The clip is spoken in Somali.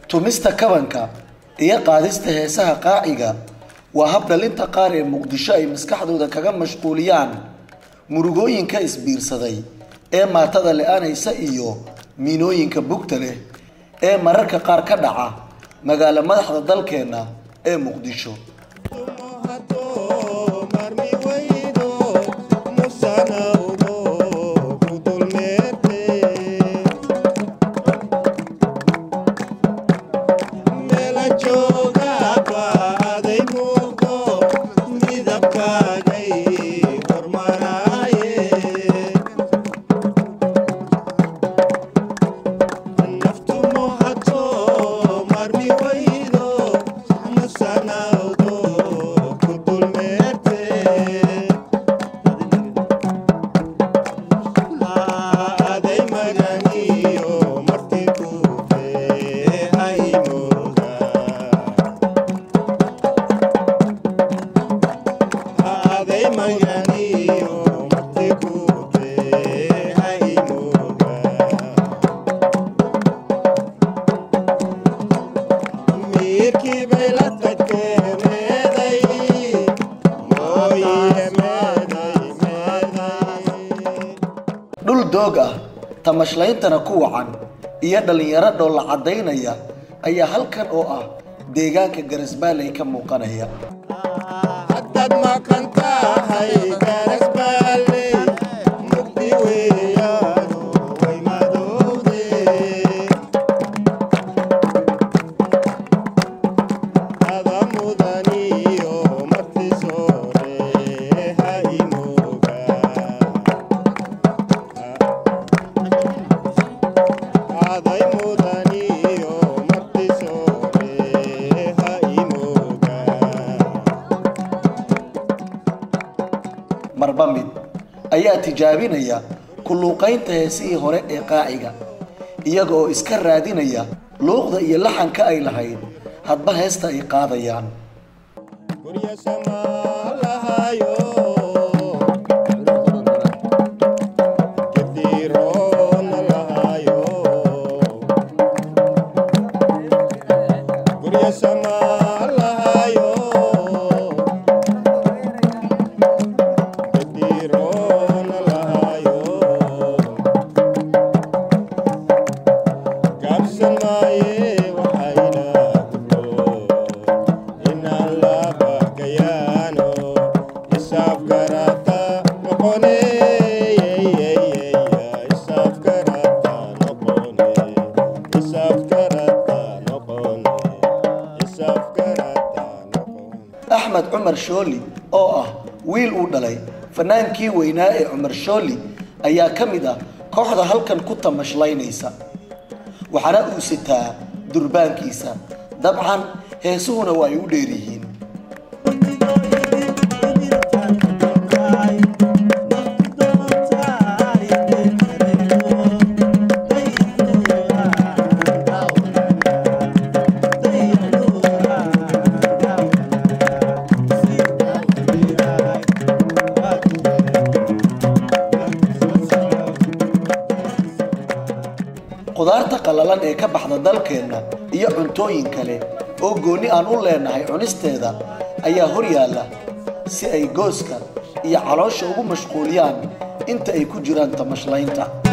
tumista kabanka iyo qaadista heesaha qaaciga waa hab dhalinta qaar ee muqdisho ay maskaxdooda kaga mashquuliyaan murugooyinka isbiirsaday ee maatada le-aanaysa iyo miinooyinka bugta leh ee mararka qaar ka dhaca magaalo madaxda dalkeenna ee muqdisho dhul doog ah tamashleyntana ku wacan iyo dhallinyaro dhoolla caddaynaya ayaa halkan oo ah deegaanka garasbaaley ka muuqanaya marba mid ayaa tijaabinaya kulluuqaynta heesihii hore ee qaaciga iyaga oo iska raadinaya luuqda iyo laxanka ay lahayd hadba heesta ay qaadayaan axmed cumar shooli oo ah wiil uu dhalay fanaankii weynaa ee cumar shooli ayaa ka mid ah kooxda halkan ku tamashlaynaysa waxaana uu sitaa durbaankiisa dabcan heesuhuna waa ay u dheer yihiin qudaarta qallalan ee ka baxda dalkeenna iyo cuntooyin kale oo goonni aan u leenahay cunisteeda ayaa hor yaalla si ay gooska iyo caloosha ugu mashquuliyaan inta ay ku jiraan tamashlaynta